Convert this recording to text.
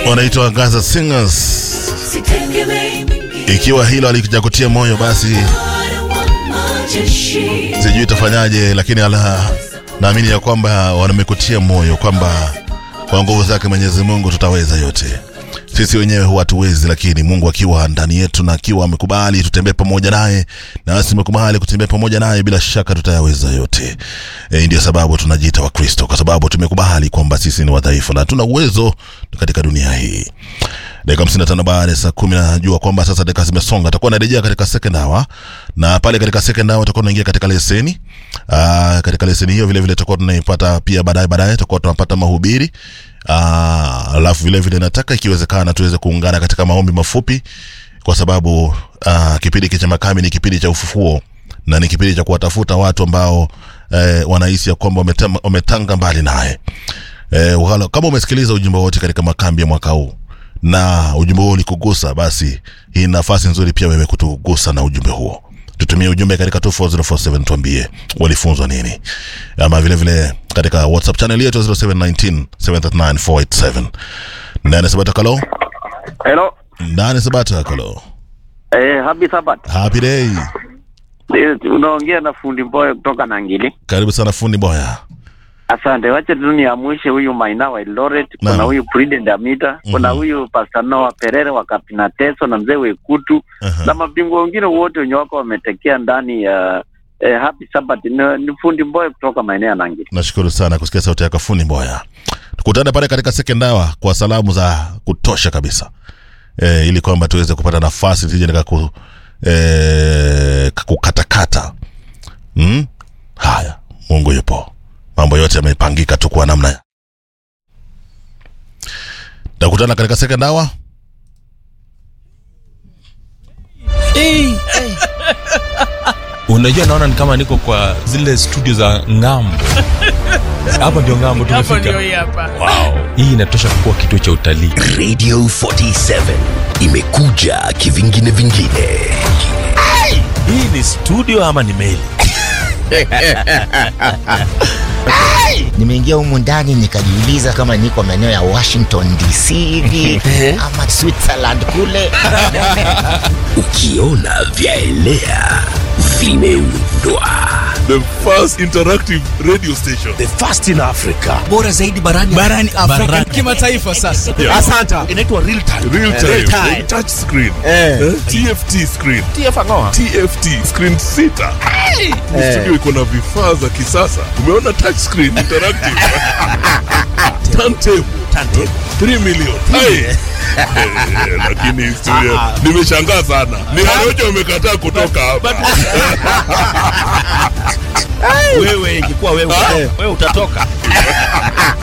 wanaitwa Gaza Singers. Ikiwa hilo alikuja moyo, basi sijui itafanyaje, lakini ala, naamini ya kwamba wamekutia moyo kwamba kwa nguvu zake Mwenyezi Mungu tutaweza yote. Sisi wenyewe huwa hatuwezi, lakini Mungu akiwa ndani yetu na akiwa amekubali tutembee pamoja naye, na sisi tumekubali kutembea pamoja naye, bila shaka tutayaweza yote. E, ndio sababu tunajiita Wakristo, kwa sababu tumekubali kwamba sisi ni wadhaifu na tuna uwezo katika dunia hii. Dakika 55 baada ya saa 10 najua kwamba sasa dakika zimesonga. Atakuwa narejea katika second hour na pale katika second hour tutakuwa tunaingia katika leseni. Ah, katika leseni hiyo vile vile tutakuwa tunaipata pia baadaye baadaye tutakuwa tunapata mahubiri. Ah, alafu vile vile nataka ikiwezekana tuweze kuungana katika maombi mafupi kwa sababu ah, kipindi cha Makami ni kipindi cha ufufuo na ni kipindi cha kuwatafuta watu ambao eh, wanahisi ya kwamba wametama- wametanga mbali naye. Eh, wala- kama umesikiliza ujumbe wote katika makambi ya mwaka huu na ujumbe huo ulikugusa, basi hii ni nafasi nzuri pia wewe kutugusa na ujumbe huo. Tutumie ujumbe katika 24047 tuambie walifunzwa nini, ama vile vile katika WhatsApp channel yetu 0719 739 Nane Sabata Kalo, Hello. Nane Sabata Kalo, Eh, happy Sabbath. happy day. Eh, Unaongea na fundi Mboye kutoka Nangili. Karibu sana fundi Boya. Asante. Wacha tu niamshe huyu Maina wa Eldoret, kuna Naam. huyu Prudent Amita, kuna Mhm. huyu Pastor Noah Perere wa Kapina Teso na mzee Wekutu Aha. na mabingwa wengine wote wenye wako wametekea ndani ya eh, happy Sabbath. Ni, ni fundi Mboye kutoka maeneo ya Nangili. Nashukuru sana kusikia sauti yako fundi Mboya. Tukutane pale katika second hour kwa salamu za kutosha kabisa e, ili kwamba tuweze kupata nafasi sije nika ku, e, kukatakata mm? Haya, Mungu yupo, mambo yote yamepangika tu kwa namna. Takutana katika second hour. unajua naona ni kama niko kwa zile studio za ngambo hapa ndio ngambo hapo ndio tumefika hii hapa wow. hii inatosha kuwa kituo cha utalii Radio 47 imekuja kivingine vingine. hii ni studio ama ni meli nimeingia humu ndani nikajiuliza kama niko maeneo ya Washington DC hivi ama Switzerland kule. Ukiona vyaelea vimeundwa. the first interactive radio station. The first in Africa. bora zaidi barani barani afrika kimataifa sasa asanta inaitwa real time Real time. Real time. Touch screen. Eh? TFT screen. TFT screen sita. Ni Studio iko na vifaa za kisasa. Umeona touch screen interactive. Turntable. Turntable. 3 million. Hai. Eh, Lakini studio nimeshangaa sana. Ni Harojo umekataa kutoka hapa. wewe ingekuwa wewe wewe utatoka